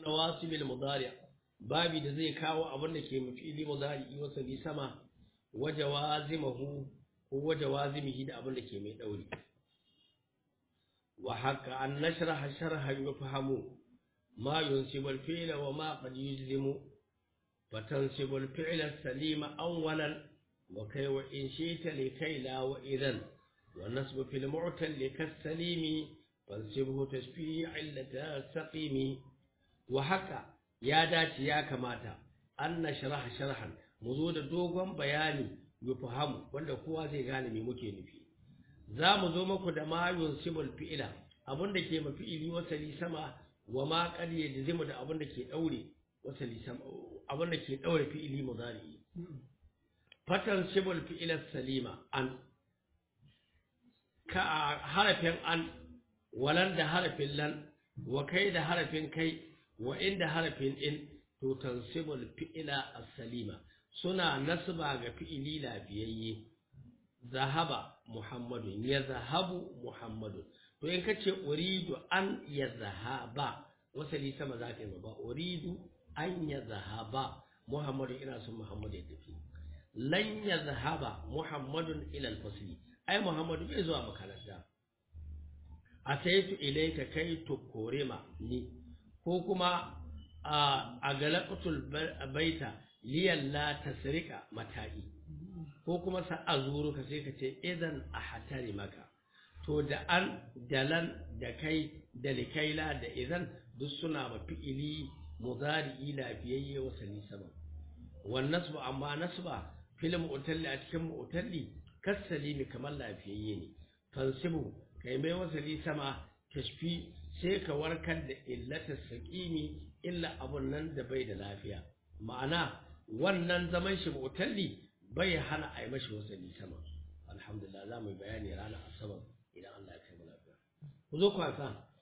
nawasibil mudari babi da zai kawo abin da ke mafili mudari wasali sama wajawazimahu ko wajawazimihi da abin da ke mai dauri wa haka an nashraha sharhan yufhamu ma yunsibu al-fi'la wa ma qad yujzimu fatansibu al-fi'la as-salima awwalan wa kay wa in shi'ta likay la wa idhan wa nasbu fil mu'tal kas-salimi fansibhu tashfi'i 'illata saqimi wa haka ya dace ya kamata an nashraha sharhan mu zo da dogon bayani yufhamu wanda kowa zai gane me muke nufi za mu zo muku da ma yunsibul fi'ila abinda ke mafi'ili wasali sama wa ma qad yajzimu da abinda ke daure wasali sama abinda ke daure fi'ili mudari fatan sibul fi'ila salima an ka harafin an walan da harafin lan wa kai da harafin kai wa inda harafin in to tansibul fi'ila as-salima suna nasba ga fi'ili lafiyayye zahaba muhammadun ya zahabu muhammadun to in kace uridu an ya zahaba wasali sama za ka yi ba uridu an ya zahaba muhammadun ina son muhammadu ya tafi lan ya zahaba muhammadun ila alfasli ai muhammadu bai zuwa makaranta ataitu ilayka kai tukurima ni ko kuma a galaqatul baita liyan la tasrika mata'i ko kuma sa azuru ka sai ka ce idan a hatari maka to da an dalan da kai da likaila da idan duk suna ma fi'ili mudari lafiyayye wa sani sama wan nasbu amma nasba fil mu'talli a cikin mu'talli kasalimi kamar lafiyayye ne fansibu kai mai wasali sama tashfi sai ka warkar da illata saqimi illa abun nan da bai da lafiya ma'ana wannan zaman shi mu'talli bai hana a yi mashi wasali sama alhamdulillah za mu yi bayani ranar asabar idan Allah ya kai mu lafiya ku zo kwasa